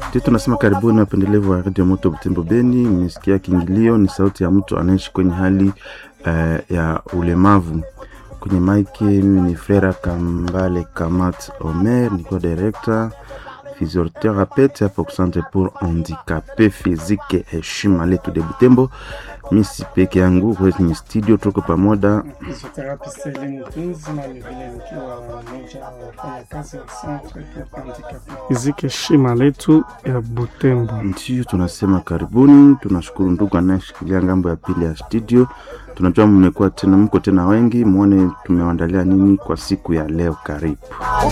Ndio tunasema karibuni wapendelevu wa Radio Moto Butembo Beni. Mmesikia kiingilio, ni sauti ya mtu anaishi kwenye hali uh, ya ulemavu. Kwenye maiki mimi ni Frera Kambale Kamat Omer, nikiwa director physiothérapeute hapa Centre pour handicapé physique heshima letu de Butembo. Mi si peke yangu kwenye studio, tuko pamoja Physiotherapist Elimu Tunzi na vilevile nikiwa mmoja wa wafanyakazi wa Centre pour handicapé physique heshima letu ya Butembo. Ndio tunasema karibuni. Tunashukuru ndugu anayeshikilia ngambo ya pili ya studio. Tunajua mmekuwa tena, mko tena wengi, muone tumewaandalia nini kwa siku ya leo. Karibu.